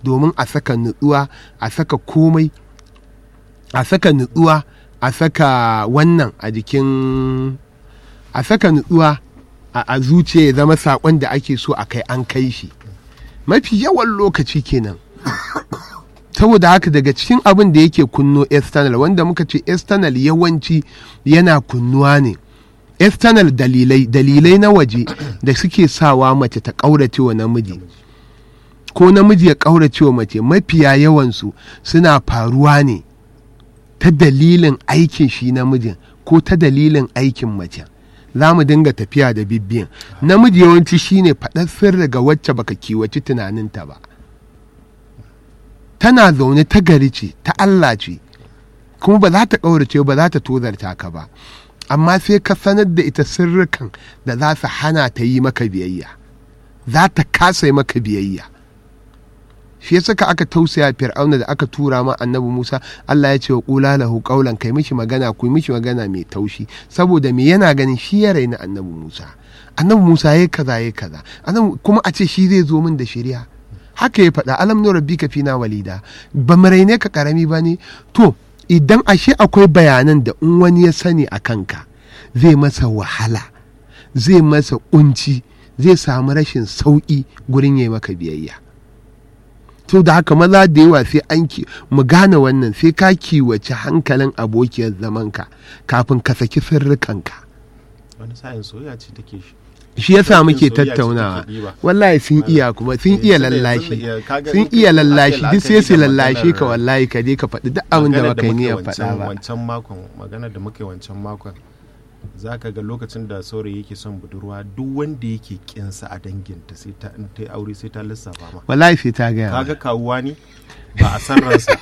domin a saka nutsuwa a saka komai a saka nutsuwa a saka wannan a jikin a saka nutsuwa a zuciya ya zama saƙon da ake so a kai an kai shi mafi yawan lokaci kenan saboda haka daga cikin abin da yake kunno external wanda muka ce external yawanci yana kunnuwa ne external dalilai dalilai na waje da suke sawa mace ta ƙaurace wa namiji ko namiji ya ƙaurace wa mace mafiya yawansu suna faruwa ne ta dalilin aikin shi namijin ko ta dalilin aikin mace za mu dinga tafiya da bibbiyan namiji yawanci shine faɗar sirri ga wacce baka kiwaci tunaninta ba tana zaune ta gari ce ta Allah ce kuma ba za ta ƙaurace ba za ta tozarta ka ba amma sai ka sanar da ita sirrikan da za su hana ta yi maka biyayya za ta kasa yi maka biyayya shi saka aka tausaya fir'auna da aka tura ma annabi Musa Allah ya ce wa qula lahu qawlan kai mishi magana ku mishi magana mai taushi saboda me yana ganin shi ya raina annabi Musa annabi Musa yayi kaza yayi kaza kuma a ce shi zai zo min da shari'a haka ya faɗa alam nu rabbika fina walida ba mu raine ka karami ba ne to idan ashe akwai bayanan da in wani ya sani a kanka zai masa wahala zai masa kunci zai samu rashin sauƙi gurin yi maka biyayya to da haka maza da yawa sai an ki mu gane wannan sai ka kiwace hankalin abokiyar zamanka kafin ka saki sirrikanka wani sa'in soyayya ce take shi shi yasa muke tattaunawa wallahi sun iya kuma sun iya lallashi sun iya lallashi duk sai su lallashi ka wallahi ka je ka faɗi duk abin da baka yi niyyar faɗa ba wancan makon magana da muke wancan makon za ka ga lokacin da saurayi yake son budurwa duk wanda yake kinsa a danginta sai ta in ta aure sai ta lissafa ma wallahi sai ta gaya kaga kawuwa ne ba a san ransa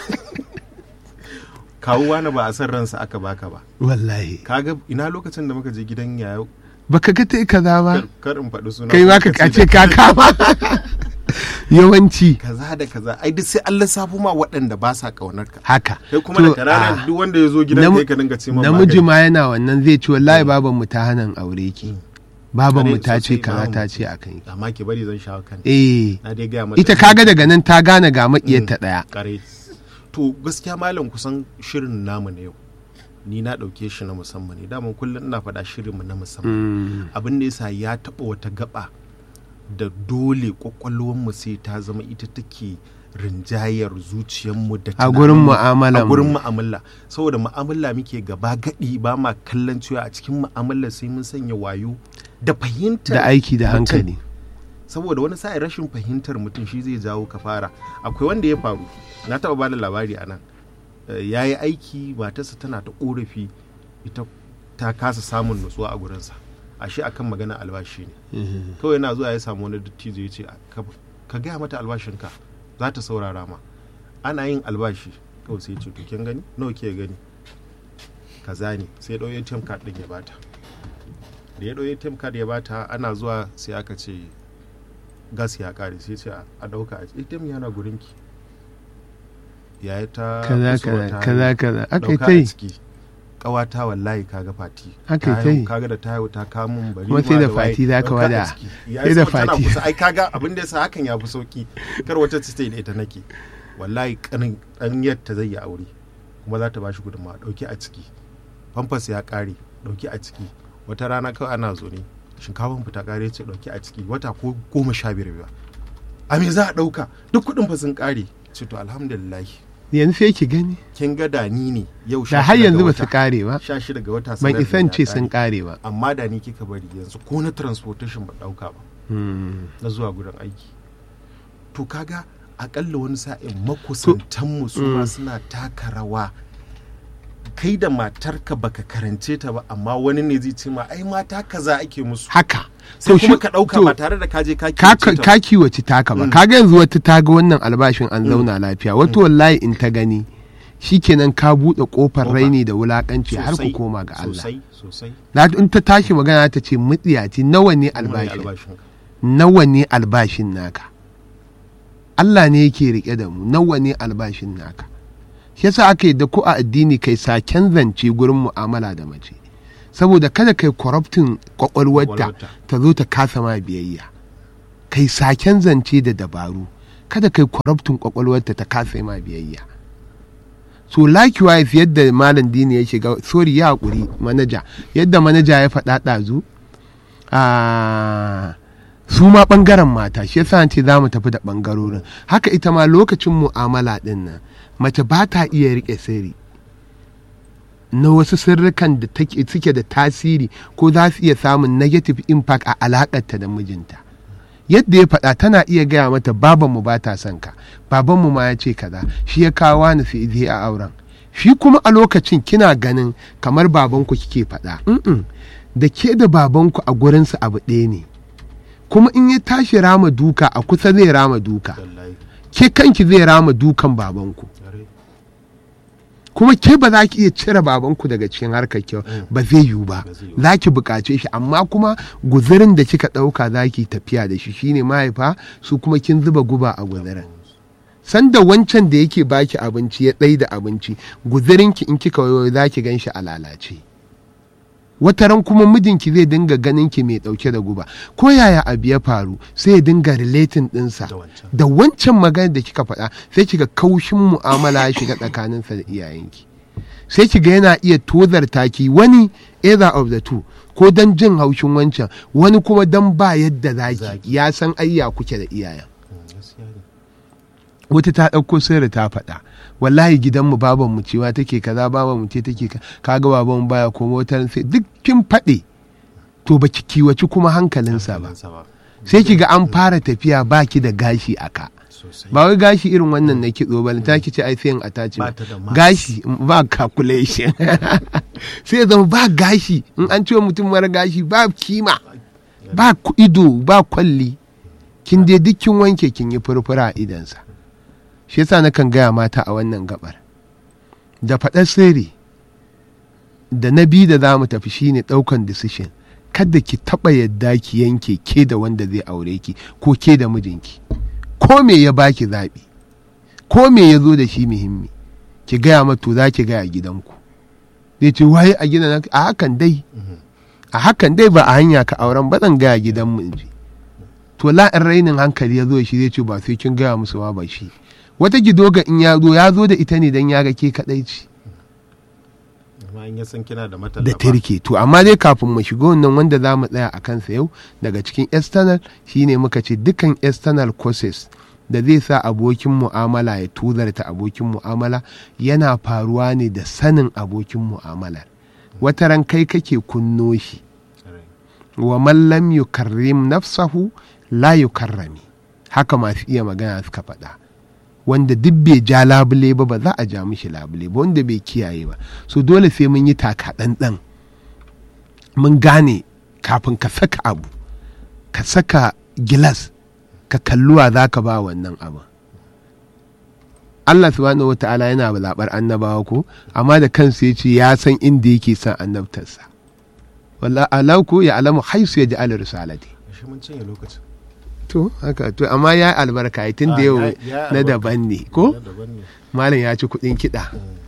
kawuwa na ba a san ransa aka baka ba wallahi kaga ina lokacin da muka je gidan yayo baka ga ta kaza ba kar in faɗi suna kai ma ka kace ka kama yawanci kaza da kaza ai duk sai an lissafo ma waɗanda ba sa kaunar ka haka kai kuma da karana duk wanda ya zo gidan kai ka dinga ce ma namiji ma yana wannan zai ce wallahi baban mu ta hanan aure ki baban mu ta ce kaza ta ce a kai amma ki bari zan shawo kan eh na dai ga mata ita kaga daga nan ta gane ga makiyarta daya kare to gaskiya malam kusan shirin namu na yau ni na ɗauke shi na musamman ne daman kullum ina faɗa shirinmu na musamman abin da yasa ya taɓa wata gaba da dole mu sai ta zama ita take rinjayar zuciyarmu da a gurin mu'amala a gurin mu'amala saboda mu'amala muke gaba gadi ba ma kallon cewa a cikin mu'amala sai mun sanya wayo da fahimtar da aiki da hankali saboda wani sa'in rashin fahimtar mutum shi zai jawo ka fara akwai wanda ya faru na taɓa bada labari a nan ya yi aiki matarsa tana ta korafi ita ta kasa samun nutsuwa a gurinsa ashe akan magana albashi ne kawai yana zuwa ya samu wani dattijo ya ce ka gaya mata albashinka za ta saurara ma ana yin albashi kawai sai ce to kin gani nawa ke gani kaza ne sai ɗau ATM card ɗin ya bata da ya ɗau ATM card ya bata ana zuwa sai aka ce gas ya kare sai ce a ɗauka a ATM yana gurinki ya ta kaza kaza kaza kaza aka dauka kai a ciki kawata wallahi kaga fati Aka Ta kai. haihu, kaga da ta haihu ta kamun bari Kuma sai da fati za ka wada. Sai da fati. ai kaga abin da yasa hakan ya fi sauki kar wata ta ce da ita nake wallahi kanin dan yadda zai yi aure kuma za ta bashi gudunmawa dauki a ciki famfas ya kare dauki a ciki wata rana kawai ana zo ne shinkafan fita kare ce dauki a ciki wata ko goma sha biyar ba a me za a dauka duk kudin fa sun kare ce to alhamdulillah yanzu sai ki gani kin ga da ni ne yau da har yanzu ba su kare ba sha shida ga wata ban sanar da isan ya ce kare. sun kare ba amma da ni kika bari yanzu ko na transportation ba dauka ba Hmm. na zuwa gurin aiki to kaga akalla wani sa'in makusantanmu su ma suna taka rawa kai da matarka baka karance ta ba amma wani ne zai ce ma ai mata kaza ake musu haka sai shi- kuma ka dauka to, ba tare da kaje ka ka kiyace ta ka kiwace taka ba Mm. kaga yanzu wata ta ga wannan albashin an zauna lafiya wata wallahi in ta gani shikenan ka buɗe kofar Kofa. raini da wulakanci har ku Sosai, koma ga Allah sosai sosai Na- in ta tashi magana ta ce mutsiyaci nawa ne Nawa ne albashin albashin ka? nawa ne albashin naka Allah ne yake rike da mu nawa ne albashin naka shi yasa aka yi da ko a addini kai saken zance gurin mu'amala da mace saboda kada kai corrupting kwakwalwarta Kwakwalwarta. ta zo ta kasa ma biyayya kai saken zance da dabaru kada kai kwarabtun kwakwalwarta ta kasa ma biyayya so likewise yadda malam dini ya shiga sorry ya hakuri manaja yadda manaja ya faɗa ɗazu su ma ɓangaren mata shi yasa ce za mu tafi da ɓangarorin haka ita ma lokacin mu'amala ɗin nan mace ba ta iya riƙe sirri na wasu sirrikan da suke da tasiri ko za su iya samun negative impact a alaƙarta da mijinta yadda ya faɗa tana iya gaya mata babanmu ba ta son ka babanmu ma ya ce kaza shi ya kawo ni su zai a auren shi kuma a lokacin kina ganin kamar babanku kike faɗa da ke da babanku a gurinsa abu ɗaya ne kuma in ya tashi rama duka a kusa zai rama duka ke kanki zai rama dukan babanku kuma ke ba za ki iya cire babanku daga cikin harkar kyau ba zai yiwu ba za ki buƙace shi amma kuma guzurin da kika ɗauka za ki tafiya da shi shine mahaifa su kuma kin zuba guba a guzurin sanda wancan da yake baki abinci ya ɗai da abinci guzurinki in kika wayo za ki gan shi a lalace wata ran kuma mijinki zai dinga ganin ki mai dauke da guba ko yaya abu ya faru sai ya dinga relating dinsa da wancan magana da kika faɗa sai kiga kaushin mu'amala ya shiga tsakaninsa da iyayenki sai kiga yana iya tozarta ki wani either of the two ko dan jin haushin wancan wani kuma dan ba yadda zaki ya san ayya kuke da iyayen wata ta ɗauko sirri ta faɗa wallahi gidanmu baban mu cewa take kaza baban mu ce take kaga baban mu baya komo wata sai duk kin faɗe to baki kiwaci kuma hankalinsa ba sai ki ga an fara tafiya baki da gashi a ka ba wai gashi irin wannan na kitso ba ta ki ce ai sai ataci gashi ba calculation sai ya zama ba gashi in an ce mutum mara gashi ba kima ba ido ba kwalli kin dai duk kin wanke kin yi furfura a idansa shi yasa na kan gaya mata a wannan gabar da faɗar sirri da na bi da za mu tafi shine ɗaukan decision kada ki taɓa yadda ki yanke ke da wanda zai aure ki ko ke da mijinki ko me ya baki zaɓi ko me ya zo da shi muhimmi ki gaya mato za ki gaya gidanku zai ce waye a gidan a hakan dai a hakan dai ba a hanya ka auren ba zan gaya gidan mu in to la'in rainin hankali ya zo shi zai ce ba sai kin gaya musu ma ba shi wata gidoga in ya zo ya zo da ita ne don ya ga ke kadai ce da tirke to amma dai kafin mu shiga wannan wanda za mu tsaya a kansa yau daga cikin external shine muka ce dukkan external courses da zai sa abokin mu'amala ya tuzarta abokin mu'amala yana faruwa ne da sanin abokin mu'amalar wata ran kai kake kunno shi wa mallam yukarrim nafsahu la yukarrami haka masu iya magana suka faɗa wanda duk bai ja labule ba ba za a ja mishi labule ba wanda bai kiyaye ba so dole sai mun yi taka ɗanɗan mun gane kafin ka saka abu ka saka gilas ka kalluwa za ka ba wannan abu Allah subhanahu wa ta'ala yana zaɓar annabawa ko amma da kansa ya ce ya san inda yake son annabtarsa wallah alau ya alamu haisu ya ji ala risalati to haka to amma ya albarka tun da yau na daban ne ko malam ya ci kudin kiɗa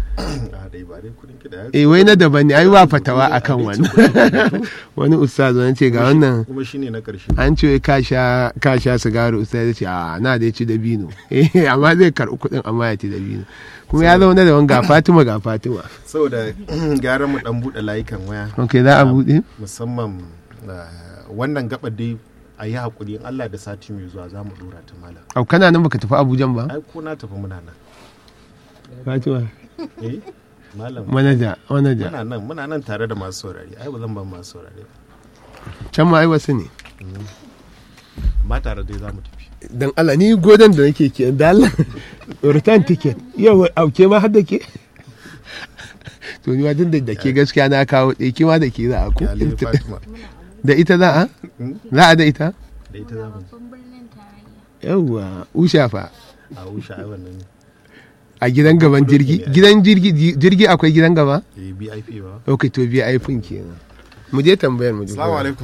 eh wai na daban ne ai ba fatawa akan wannan wani ustaz wani ce ga wannan kuma shine na karshe an ce ka sha ka sha sigari ustaz ya ce a na da ci dabino eh amma zai karɓi kuɗin amma ya ci dabino kuma ya zauna da wani ga Fatima ga Fatima saboda gara mu dan bude layukan waya ok za a buɗe musamman wannan gabar dai a yi haƙuri in Allah da sati mai zuwa za mu dora ta malam au kana nan baka tafi Abuja ba ai ko na tafi muna nan Fatima eh malam manaja manaja muna nan muna nan tare da masu saurari ai ba zan ban masu saurari can ma ai wasu ne ma tare dai za mu tafi dan Allah ni godon da nake ke da Allah return ticket yau auke ma har da ke to ni ma tun da ke gaskiya na kawo ɗaya kima da ke za a ku Yale Fatima da ita za a za a da ita da ita za mu yawwa usha fa a wusha ai wannan a gidan gaban jirgi gidan jirgi jirgi akwai gidan gaba eh BIP ba ok to biya aifin kenan mu je tambayar mu assalamu alaikum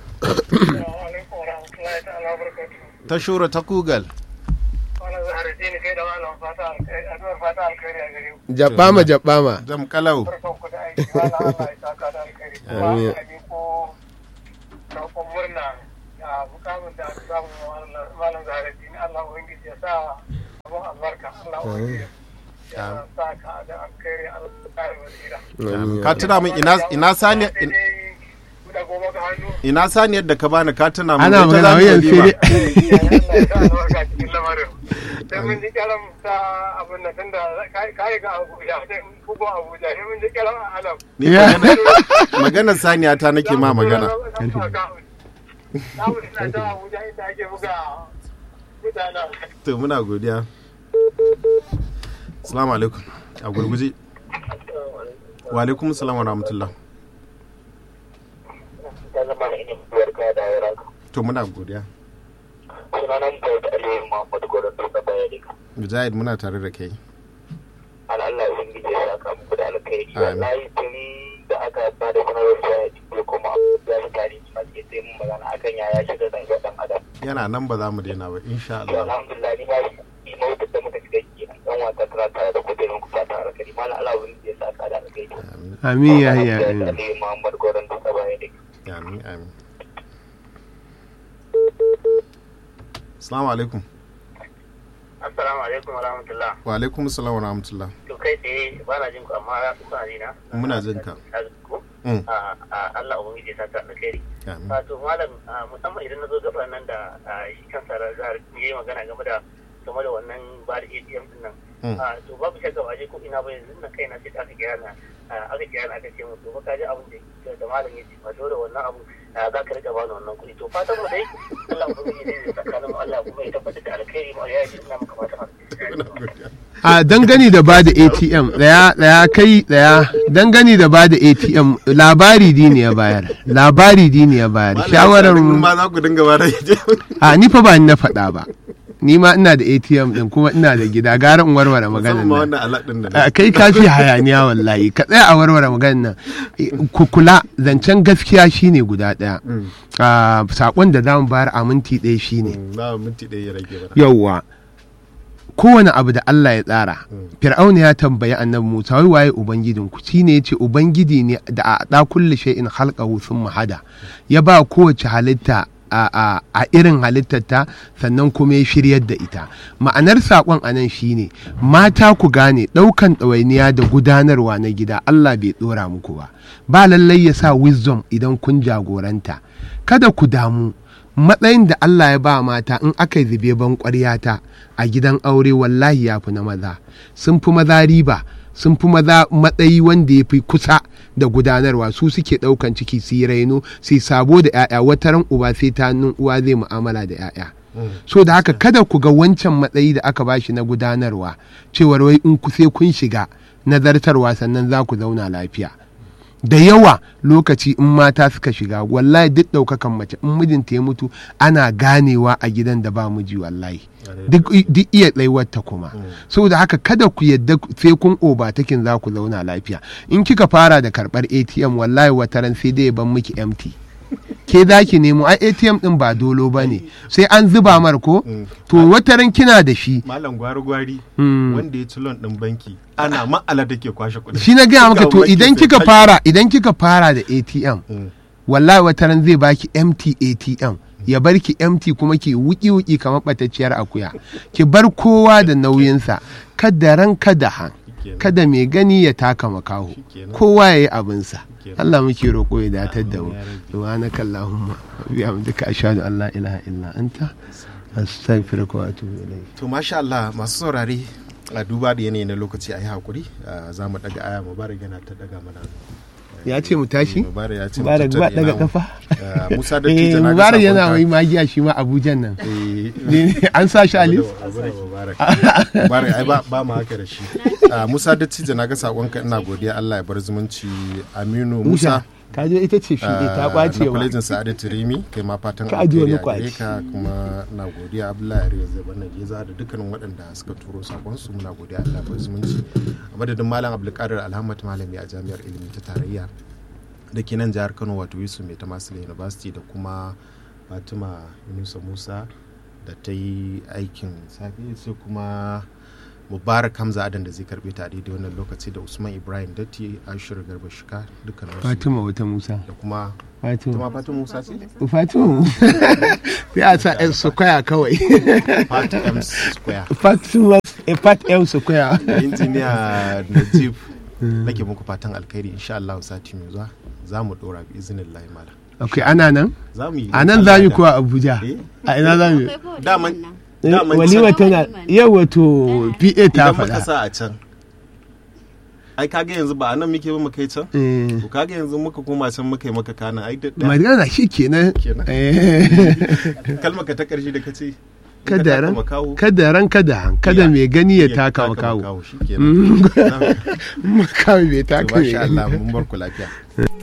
ta shura ta kugal jabbama jabbama jam kalau Amin. murna a mukamin da aka samu malam zaharaddini Allah ubangiji ya sa abun albarka Allah ubangiji ya sa ka da alkhairi Allah ya kare wasira ka tuna min ina ina sani da goma ga hannu ina saniyar da ka bani ka tuna min ana ita magana za mu wayan yi sai ba. dai Allah ya sa albarka cikin lamarin sai mun ji karam ta abun nan tunda kai ga Abuja sai bugu Abuja sai mun ji karam a Alam Ni Ya. magana- maganar saniya ta nake ma magana Samu ina ta Abuja inda ake buga mutanen to muna godiya assalamu alaikum a gurguje wa alaikum assalam wa rahmatullah ta zama da ina barka da yaranka to muna godiya sunanan ta da aliyu muhammadu gwaron duka bayani mujahid muna tare da kai Allah ya ubangiji ya saka muku da alkhairi Amin. wallahi tuni da aka ba da sanarwar cewa ya ci kuma ya yi tare suna ke sai mun magana akan yaya shiga zango dan adam yana nan ba za mu daina ba insha to Allah alhamdulillah ni ba shi mawutar da muka shiga kenan dan wata tana tare da kudirin ku ta tare da malam Allah ubangiji ya saka da alkhairi amin amin ya ya da amin aliyu muhammadu gwaron duka bayani amin amin assalamu alaikum assalamu alaikum wa rahmatullah wa alaikum assalam wa rahmatullah to kai tsaye ba na jin ku amma kuna ji na Muna jin ka. Mm. a a Allah ubangiji ya saka alkhairi amin wato malam a, musamman idan na zo gaba nan da a, shi kansa zahar ya yi magana game da game da wannan ba da ATM din nan Mm. A, to babu shakka ba je ko ina ba yanzu na kaina sai aka kira na a, aka kira na aka ce mu to ba ka ji abin da da malam ya ce ba dole wannan abu a, za ka rika bani wannan kuɗi to fatan mu dai Allah ubangiji zai tsakanin mu Allah kuma ya tabbatar da alkhairi mu ya ji ina maka fatan muna godiya a dangane da ba da atm daya daya kai daya dangane da ba da atm labari dini ya bayar labari dini ya bayar shawarar Malam, mu ma za ku dinga ba da a ni fa ba ni na faɗa ba ni ma ina da atm din kuma ina da gida gara in warware maganar musamman ma nan wannan alat din da a kai kafi hayaniya wallahi ka tsaya a warware maganar nan ku kula zancen gaskiya shine guda daya a sakon da zamu bayar a minti ɗaya shine na minti ɗaya ya rage mana yauwa kowane abu da Allah ya tsara fir'auna ya tambayi annabi Musa wai waye ubangijin ku shine yace ubangiji ne da a da kulli shay'in khalqahu thumma hada ya ba kowace halitta a, a, a irin halittarta sannan kuma ya shiryar da ita ma'anar saƙon anan shine mata ku gane ɗaukan ɗawainiya da gudanarwa na gida Allah bai ɗora muku ba ba lallai ya sa wisdom idan kun jagoranta kada ku damu matsayin da Allah ya ba mata in aka yi zube ban ƙwaryata a gidan aure wallahi ya fi na maza sun fi maza riba sun fi maza matsayi wanda ya fi kusa da gudanarwa su suke ɗaukan ciki su yi raino su yi sabo da 'ya'ya wataran uba sai ta nun uwa zai mu'amala da 'ya'ya so da haka kada ku ga wancan matsayi da aka bashi na gudanarwa cewar wai in ku sai kun shiga nazartarwa sannan za ku zauna lafiya da yawa lokaci in mata suka shiga wallahi duk ɗaukakan mace in mijinta ya mutu ana ganewa a gidan da ba miji wallahi duk duk iya tsayuwarta kuma saboda haka kada ku yadda sai kun obatakin za ku zauna lafiya in kika fara da karɓar atm wallahi wataran sai dai ya ban miki empty ke za ki nemo ai atm din ba dolo ba ne sai an zuba mar ko to wataran kina da shi malam gwari-gwari Mm. wanda ya ci loan din banki ana ma'ala take kwashe kuɗi shi na gaya maka to Banki idan sai kika kashi. fara idan kika fara da atm Mm. wallahi wata ran zai baki empty atm ya bar ki empty kuma ki wuki wuki kamar batacciyar akuya ki bar kowa da nauyinsa kada ran kada han Shikenan. kada mai gani ya taka makaho Shikenan. kowa ya yi abinsa Shikenan. Allah muke roƙo ya datar da mu Amin ya rabbi. subhanaka allahumma wa bihamdika ashhadu an la ilaha illa anta astaghfiruka wa atubu ilayk to masha Allah masu saurare a duba da yanayi na lokaci a yi hakuri a, za mu daga aya mubarak yana ta daga mana ya ce mu tashi mubarak ya ce mu mubarak ba tattare daga namu. kafa Ah, musa da eh tija na ga mubarak yana sakonka. wai magiya shi ma abujan nan Eh, Ne- an sa shi a list Abu da mubarak mubarak ai ba ba mu haka da shi Ah, musa da tija na ga sakonka ina godiya Allah ya bar zumunci aminu musa musa ka je ita ce fiɗe ta ɓace na wa kwalejin sa'adatu rimi kai ma fatan Ka ajiye wani alheri a gare kwaci. ka kuma na godiya abdullahi ariya zai bana geza da dukkanin waɗanda suka turo sakon su muna godiya allah bar zumunci a madadin malam abdulkadir alhamad malami a jami'ar ilimi ta tarayya da ke nan jihar kano wato yusuf mai tamasila university da kuma fatima yunusa musa da ta yi aikin safe sai kuma mubarak hamza adan da zai karbe ta a daidai wannan lokaci da usman ibrahim datti ashir garba shika dukkan wasu fatima wata musa da kuma fatima kuma fatima musa ce fatima sai a sa yan sukwaya kawai fat m square fatima eh, fat yan sukwaya da injiniya najib nake muku fatan alkhairi insha Allah sati mai zuwa za mu dora bi izinin lahi mala ok ana nan za mu yi a nan za mu kuwa abuja Eh? a ina za mu daman Eh, daman walima can- tana yau wato pa ta idan muka faɗa sa a can ai kaga yanzu ba a nan muke ba mu kai can Eh, to kaga yanzu muka koma can muka yi maka kana ai da magana shi kenan Kenan. Eh, kalmar ka ta karshe da kace kada ran makawo kada ran kada han kada mai gani ya taka makawo shi kenan makawo bai to taka mai masha gani Allah mun bar ku lafiya